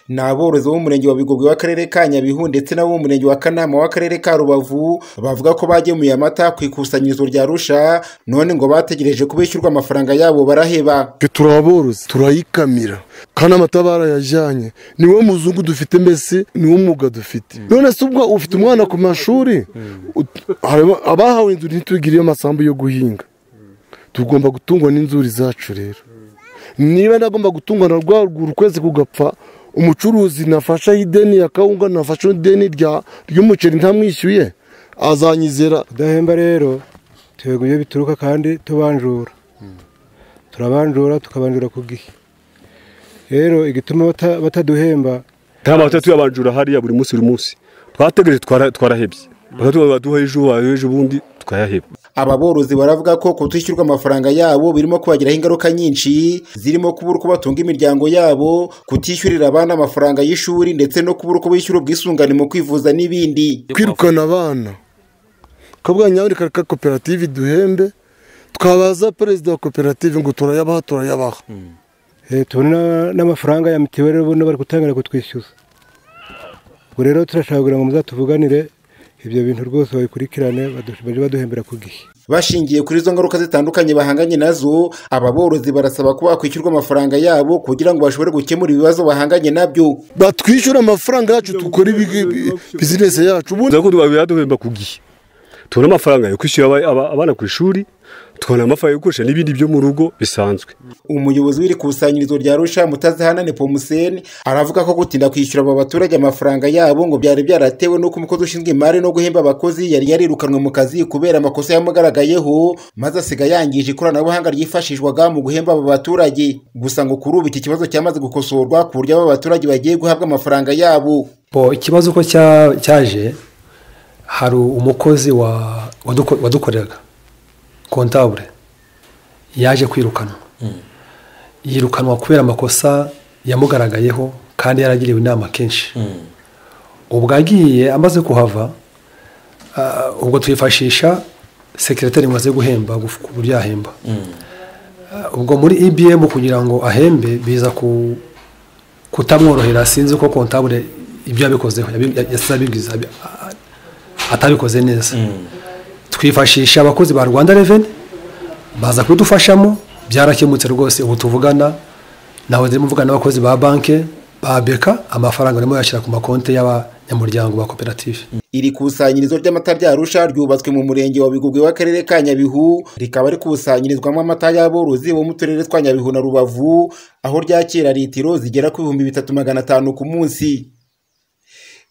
Ni aborozi bo mu murenge wa Bigogwe w'akarere ka Nyabihu ndetse n'abo mu murenge wa Kanama w'akarere ka Rubavu bavuga ko bagemuye amata ku ikusanyirizo rya Arusha none ngo bategereje ko bishyurwa amafaranga yabo baraheba. twe turi aborozi turayikamira kandi amata barayajyanye niwo muzungu dufite mbese niwo mwuga dufite none se ubwo ufite umwana ku mashuri ut- haba- abahawe inzuri ntitugire amasambu yo guhinga tugomba gutungwa n'inzuri zacu rero niba nagomba gutungwa na rwa rwuri ukwezi kugapfa umucuruzi nafasha ideni ya kawunga nafashe ideni rya- ry'umuceri ntamwishyuye azanyizera kudahemba rero twego iyo bituruka kandi tubanjura turabanjura tukabanjura ku gihe rero igituma bata- bataduhemba nta mata tuyabanjura hariya buri munsi buri munsi twategereje twara- twarahebye baduha ejo ejo ubundi tukayaheba Aba borozi baravuga ko kutishyurwa amafaranga yabo birimo kubagiraho ingaruka nyinshi zirimo kubura uko batunga imiryango yabo kutishyurira abana amafaranga y'ishuri ndetse no kubura uko bishyura ubwisungane mu kwivuza n'ibindi kwirukana abana kabuga nyabune kareka koperative duhembe twabaza perezida wa koperative ngo turayabaha turayabaha eh, tubona n'amafaranga ya mitiweli ubona bari gutangira kutwishyuza ubwo rero turashaka kugira ngo muzatuvuganire ibyo bintu rwose babikurikirane badu- bajye baduhembera ku gihe bashingiye kuri izo ngaruka zitandukanye bahanganye nazo aba borozi barasaba ko bakwishyurwa amafaranga yabo kugira ngo bashobore gukemura ibibazo bahanganye nabyo batwishyura amafaranga yacu dukore bizinesi yacu ubundi uza ko baduhemba ku gihe tubona amafaranga yo kwishyura aba- aba- abana ku ishuri tukabona amafaranga yo gukoresha n'ibindi byo mu rugo bisanzwe umuyobozi w'iri kusanyirizo rya Arusha Mutazihanane Pomuseni aravuga ko gutinda kwishyura aba baturage amafaranga yabo ngo byari byaratewe n'uko umukozi ushinzwe imari no guhemba abakozi yari yarirukanwe mu kazi kubera amakosa yamugaragayeho maze asiga yangije ikoranabuhanga ryifashishwaga mu guhemba aba baturage gusa ngo kuri ubu iki kibazo cyamaze gukosorwa ku buryo aba baturage bagiye guhabwa amafaranga yabo Bo, ikibazo uko cya- cyaje hari umukozi wa- waduko- wadukoreraga kontabure yaje kwirukanwa yirukanwa kubera amakosa yamugaragayeho kandi yaragiriwe inama kenshi ubwo agiye amaze kuhava ah, ubwo twifashisha sekiretari maze guhemba guf- ku buryo yahemba Ah, ubwo muri ibm kugira ngo ahembe biza ku kutamworohera sinzi ko kontabure ibyo yabikozeho yabi- yasize abibwiza abi- a- atabikoze neza twifashisha abakozi ba rwanda reveni baza kubidufashamo byarakemutse rwose ubu tuvugana nawe ndimo mvugana n'abakozi ba banki ba beka amafaranga arimo yashyira ku makonti y'abanyamuryango ba koperative Iri kusanyirizo ry'amata rya Arusha ryubatswe mu murenge wa Bigogwe w'akarere ka Nyabihu rikaba rikusanyirizwamo amata y'aborozi bo mu turere twa Nyabihu na Rubavu aho ryakira litiro zigera ku bihumbi bitatu magana atanu ku munsi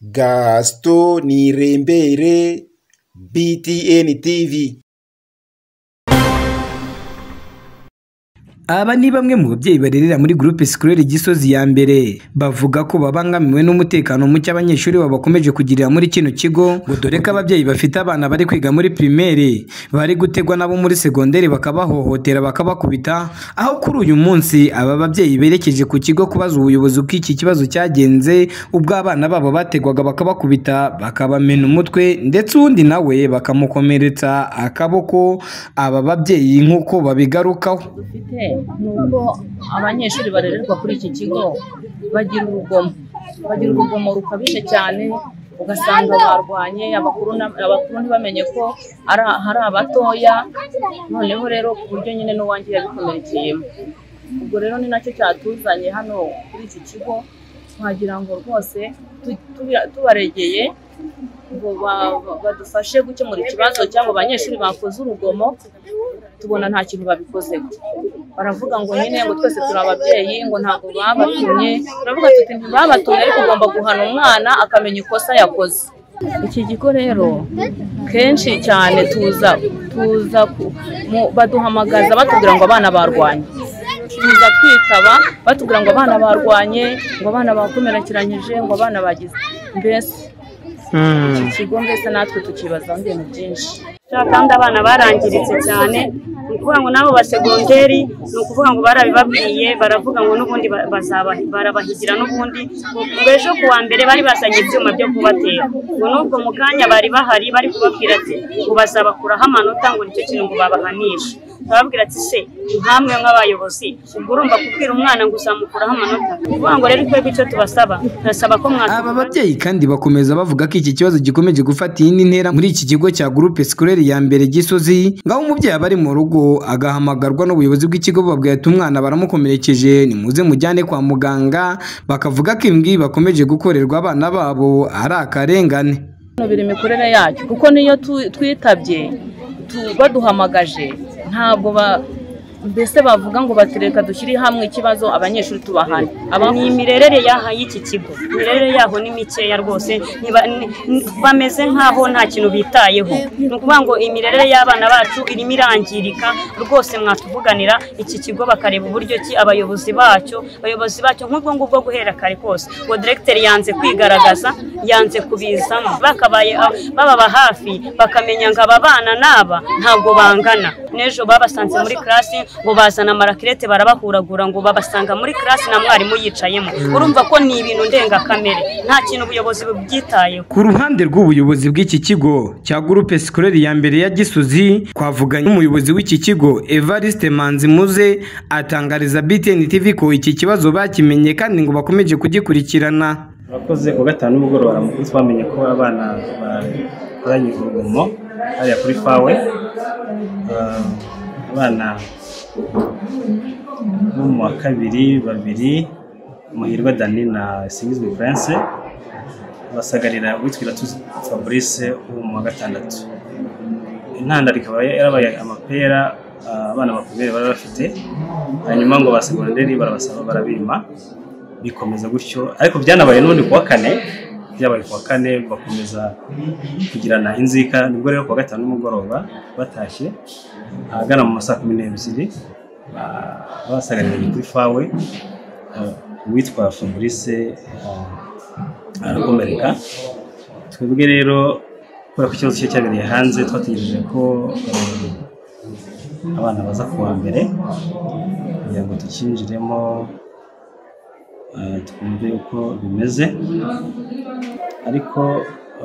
Gaston Nirembere BTN TV Aba ni bamwe mu babyeyi barerera muri groupe scolaire Gisozi ya mbere bavuga ko babangamiwe n'umutekano muke abanyeshuri babo bakomeje kugirira muri kino kigo ngo dore ko ababyeyi bafite abana bari kwiga muri primaire bari gutegwa nabo muri segonderi bakabahohotera bakabakubita aho kuri uyu munsi aba babyeyi berekeje ku kigo kubaza ubuyobozi uko iki kibazo cyagenze ubwo abana babo bategwaga bakabakubita bakabamena umutwe ndetse uwundi nawe bakamukomeretsa akaboko aba babyeyi nk'uko babigarukaho dufite ni uko abanyeshuri barererwa kuri iki kigo bagira urugomo bagira urugomo rukabije cyane ugasanga barwanye abakuru na- abakuru ntibamenye ko ari- hari abatoya noneho rero ku buryo nyine n'uwanjye yabikomerekeyemo ubwo rero ni nacyo cyatuzanye hano kuri iki kigo wagira ngo rwose tu- tubi- tubaregeye ngo ba- ba- badufashe gukemura ikibazo cyangwa abanyeshuri bakoze urugomo tubona nta kintu babikozeho baravuga ngo nyine ngo twese turi ababyeyi ngo ntabwo babatumye turavuga tuti ntibabatumye ariko ugomba guhana umwana akamenya ikosa yakoze iki kigo rero kenshi cyane tuza tuza ku- mu- baduhamagaza batubwira ngo abana barwanye tuza twitaba batubwira ngo abana barwanye ngo abana bakomerekeranyije ngo abana bagize mbese iki kigo mbese natwe tukibazaho ibintu byinshi Kera kandi abana barangiritse cyane ni ukuvuga ngo n'abo basegonderi ni ukuvuga ngo barabibabwiye baravuga ngo n'ubundi ba- bazaba- barabahigira n'ubundi ngo ejo ku wa mbere bari bazanye ibyuma byo kubatera ngo n'ubwo mu kanya bari bahari bari kubabwira ati ngo bazabakuraho amanota ngo nicyo kintu ngo babahanishe bababwira ati se nkamwe nk'abayobozi ubwo urumva kubwira umwana ngo uzamukuraho amanota ni ukuvuga ngo rero twebwe icyo tubasaba turasaba ko mwaka Aba babyeyi kandi bakomeza bavuga ko iki kibazo gikomeje gufata iyindi ntera muri iki kigo cya groupe scolaire ya mbere Gisozi ngaho umubyeyi aba ari mu rugo agahamagarwa n'ubuyobozi bw'ikigo bababwira ati umwana baramukomerekeje nimuze mujyane kwa muganga bakavuga ko ibi ngibi bakomeje gukorerwa abana babo ari akarengane Hano biri imikorere yacyo kuko niyo tu- twitabye tu- baduhamagaje ntabwo ba- mbese bavuga ngo batereka dushyire hamwe ikibazo abanyeshuri tubahane aba ni imirerere yaha y'iki kigo imirerere yaho ni mikeya rwose ntiba- ni- ni- bameze nk'aho nta kintu bitayeho ni ukuvuga ngo imirerere y'abana bacu irimo irangirika rwose mwatuvuganira iki kigo bakareba uburyo ki abayobozi bacyo abayobozi bacyo nk'ubwo ngubwo guhera kare kose uwo diregiteri yanze kwigaragaza yanze kubizamo bakabaye a- bababa hafi bakamenya ngo aba bana n'aba ntabwo bangana n'ejo babasanze muri kirasi ngo bazana amarakirete barabahuragura ngo babasanga muri kirasi na mwarimu yicayemo urumva ko ni ibintu ndengakamere nta kintu ubuyobozi bubyitayeho Ku ruhande rw'ubuyobozi bw'iki kigo cya Groupe Scolaire ya mbere ya Gisozi twavuganye n'umuyobozi w'iki kigo Evariste Manzimuze atangariza BTN TV ko iki kibazo bakimenye kandi ngo bakomeje kugikurikirana abakoze ku gatanu nimugoroba mu munsi bamenye ko abana bakoranye urugomo hariya kuri fawe Ah, abana bo mu wa kabiri babiri muhirwa dani na singizwe furanse basagarira uwitwa tuzi fabrice wo mu wa gatandatu intandaro ikaba yarabaye amapera ah, abana bakomeye bari bafite hanyuma ngo ba segonderi barabasaba barabima bikomeza gutyo ariko byanabaye n'ubundi ku wa kane byabaye ku wa kane bakomeza kugirana inzika nibwo rero ku wa gatanu nimugoroba batashye ahagana mu masaa kumi n'ebyiri ba- basagariraga kuri fawe eh, uwitwa fabrice eh, arakomereka twebwe rero kubera ko ikibazo cye cyabereye hanze twategereje ko eh, abana baza ku wa mbere kugira ngo tukinjiremo eh, twumve uko bimeze ariko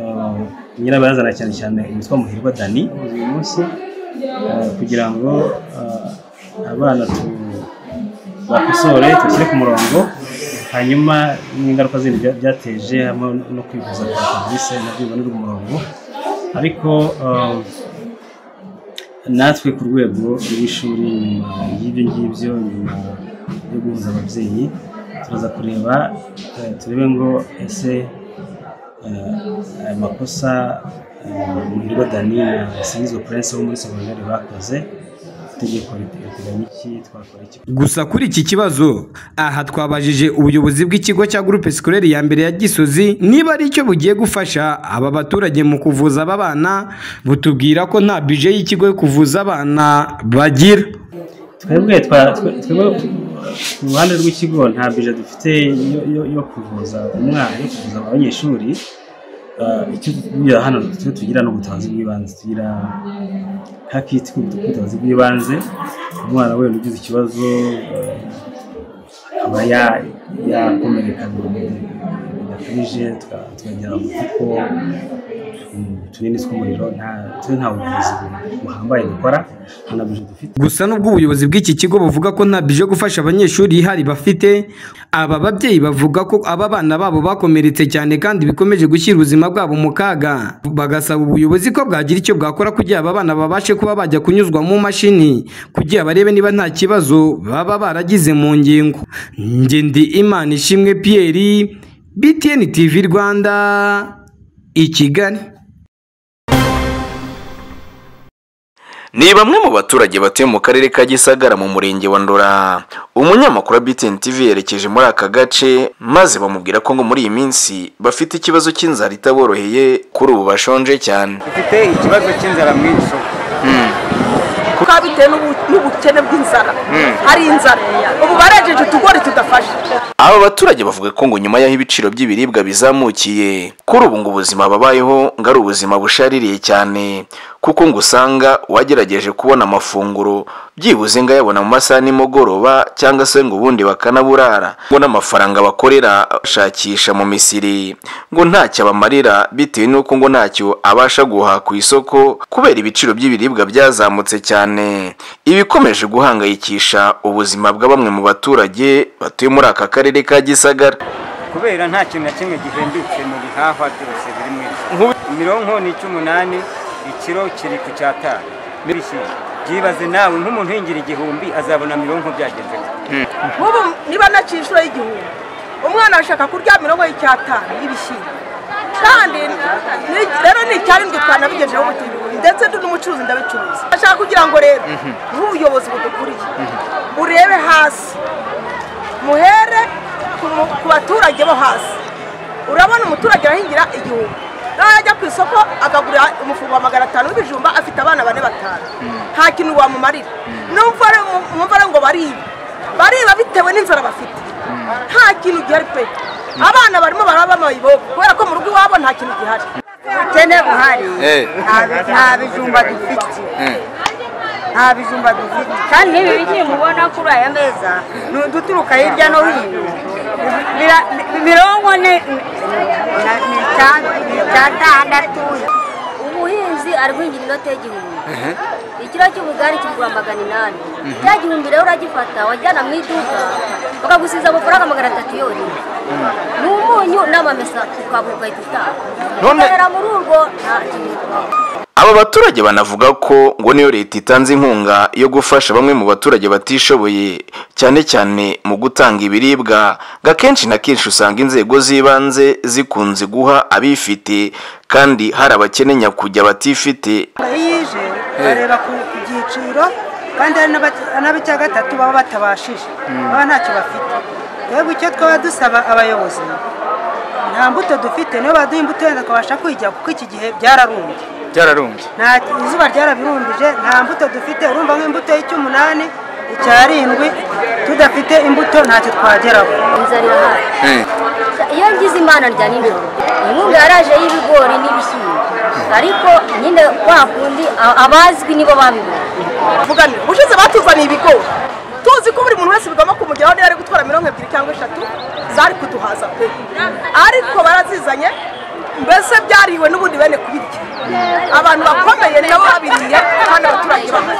eh, nyirabayazana cyane cyane witwa muhirwa dani uyu munsi eh, kugira ngo eh, abana tu- bakosore tubashyire ku murongo hanyuma n'ingaruka zindi bya- byateje hamwe no kwivuza kwa serivisi nabyo bibonera umurongo ariko eh, natwe ku rwego rw'ishuri nyuma y'ibyo ngibyo nyuma yo guhuza ababyeyi turaza kureba eh, turebe ngo ese eh, aya makosa muhirwa dani na singizwe purense wo muri segonderi bakoze itegeko riteganya iki twakora iki gusa kuri iki kibazo aha twabajije ubuyobozi bw'ikigo cya Groupe Scolaire ya mbere ya Gisozi niba ari cyo bugiye gufasha aba baturage mu kuvuza aba bana butubwira ko nta bije y'ikigo yo kuvuza abana bagira twebwe twa- twe- twebwe ku ruhande rw'ikigo nta bije dufite yo- yo- yo kuvuza umwana yo kuvuza abanyeshuri Ah, icyo tugira hano icyo tugira ni ubutabazi bw'ibanze tugira nka kiti k'ubutabazi bw'ibanze umwana wenda ugize ikibazo ah, aba ya- yakomereka bidakabije tuka- tukagera mu kuko tunini tw'umuriro nta- twe nta buvuzi buhambaye dukora nta na bije dufite gusa nubwo ubuyobozi bw'iki kigo buvuga ko nta bije yo gufasha abanyeshuri ihari bafite aba babyeyi bavuga ko aba bana babo bakomeretse cyane kandi bikomeje gushyira ubuzima bwabo mu kaga bagasaba ubuyobozi ko bwagira icyo bwakora kugira aba bana babashe kuba bajya kunyuzwa mu mashini kugira barebe niba nta kibazo baba baragize mu ngingo ngendi imana ishimwe Pierre BTN TV Rwanda i Kigali ni bamwe mu baturage batuye mu karere ka gisagara mu murenge wa ndora umunyamakuru wa btn tv yerekeje muri aka gace maze bamubwira ko ngo muri iyi minsi bafite ikibazo cy'inzara itaboroheye kuri ubu bashonje cyane dufite ikibazo cy'inzara mu isoko kuko bitewe n'ubu- n'ubukene bw'inzara hari inzara ubu barejeje utugori tudafashe aba baturage bavuga ko ngo nyuma y'aho ibiciro by'ibiribwa bizamukiye kuri ubu ngo ubuzima babayeho ngo ari ubuzima bushaririye cyane kuko ngo usanga uwagerageje kubona amafunguro byibuze ngo ayabona mu masaha nimugoroba cyangwa se ngo ubundi bakanaburara ngo n'amafaranga bakorera bashakisha mu misiri ngo ntacyo abamarira bitewe n'uko ngo ntacyo abasha guhaha ku isoko kubera ibiciro by'ibiribwa byazamutse cyane ibikomeje guhangayikisha ubuzima bwa bamwe mu baturage batuye muri aka karere ka gisagara kubera nta kintu na kimwe gihendutse mu bihahwa byose biri mu isoko mironko ni icy'umunani ikiro kiri ku cyatanu n'ibishyimbo byibaze nawe nk'umuntu uhingira igihumbi azabona mironko byagenze gute nk'ubu niba naciye inshuro y'igihumbi umwana ashaka kurya mirongo y'icyatanu y'ibishyimbo kandi ni- rero ni icyarindwi twanabigejeho ubutindi ndetse n'umucuruzi ndabicuruza ashaka kugira ngo rero nk'ubuyobozi budukuriye urebe hasi muhere ku- ku baturage bo hasi urabona umuturage arahingira igihumbi najya ku isoko akagura umufungo wa magana atanu w'ibijumba afite abana bane batanu nta kintu wamumarira numva ari- numva ari ngo bariba bariba bitewe n'inzara bafite nta kintu gihari pe abana barimo baraba amayibobo kubera ko mu rugo iwabo nta kintu gihari ubukene buhari nta- nta bijumba dufite nta bijumba dufite kandi n'ibi bigiye mubona kuri aya meza ni uduturuka hirya no hino Bira- mirongo ne na- ni icyenda- ni icyatandatu umuhinzi ari guhingira inoti y'igihumbi ikiro cy'ubugari kigura magana inani cya gihumbi rero uragifata wajyana mu iduka bakagusiza amafaranga magana atatu yonyine ni umunyu n'amamesa ukaba ugahita utaha None- ukorera muri urwo nta kintu utwaye. aba baturage banavuga ko ngo niyo leta itanze inkunga yo gufasha bamwe mu baturage batishoboye cyane cyane mu gutanga ibiribwa ngo akenshi na kenshi usanga inzego z'ibanze zikunze guha abifite kandi hari abakene nyakujya batifite iyo ije bareba ku ku byiciro kandi hari n'abat- n'ab'icya gatatu baba batabashije Mm. baba ntacyo bafite twebwe icyo twaba dusaba abayobozi nta mbuto dufite niyo baduha imbuto yenda tukabasha kuyijya kuko iki gihe byararumbye byararumbye nta izuba ryarabirumbije nta mbuto dufite urumva nk'imbuto y'icy'umunani icyarindwi tudafite imbuto ntacyo twageraho inzara irahari iyo ngize imana rya nijoro inkunga yaraje y'ibigori n'ibishyimbo ariko nyine kwa kundi a- abazwi nibo babibona mugani ubushize batuzaniye ibigori tuzi ko buri muntu wese bigomba kumugeraho niba ari gutwara mirongo ebyiri cyangwa eshatu zari kuduhaza pe ariko barazizanye mbese byariwe n'ubundi bene kubirya abantu bakomeye nabo babiriye kandi abaturage bamwe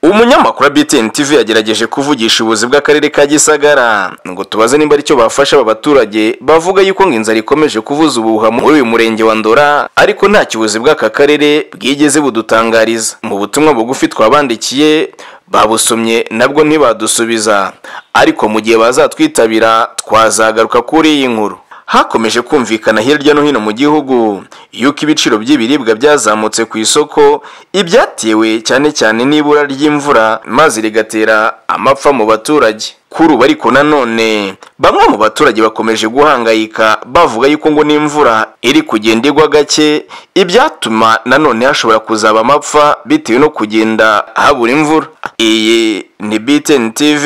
umunyamakuru wa BTN TV yagerageje kuvugisha ubuzi bw'akarere ka Gisagara ngo tubaze nimba aricyo bafasha aba baturage bavuga yuko ngo inzara ikomeje kuvuza ubuhuha muri uyu murenge wa Ndora ariko nta kibuzi bw'aka karere bwigeze budutangariza mu butumwa bugufi twabandikiye babusomye nabwo ntibadusubiza ariko mu gihe bazatwitabira twazagaruka kuri iyi nkuru hakomeje kumvikana hirya no hino mu gihugu yuko ibiciro by'ibiribwa byazamutse ku isoko ibyatewe cyane cyane n'ibura ry'imvura maze rigatera amapfa mu baturage kuri ubu ariko nanone bamwe mu baturage bakomeje guhangayika bavuga yuko ngo n'imvura iri kugenda igwa gake ibyatuma nanone hashobora kuzaba amapfa bitewe no kugenda habura imvura iyi ni BTN TV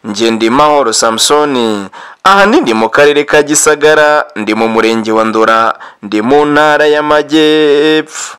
Ngendimahoro Samsoni ahanini ndi mu karere ka Gisagara ndi mu murenge wa Ndora ndi mu ntara y'Amajyepfo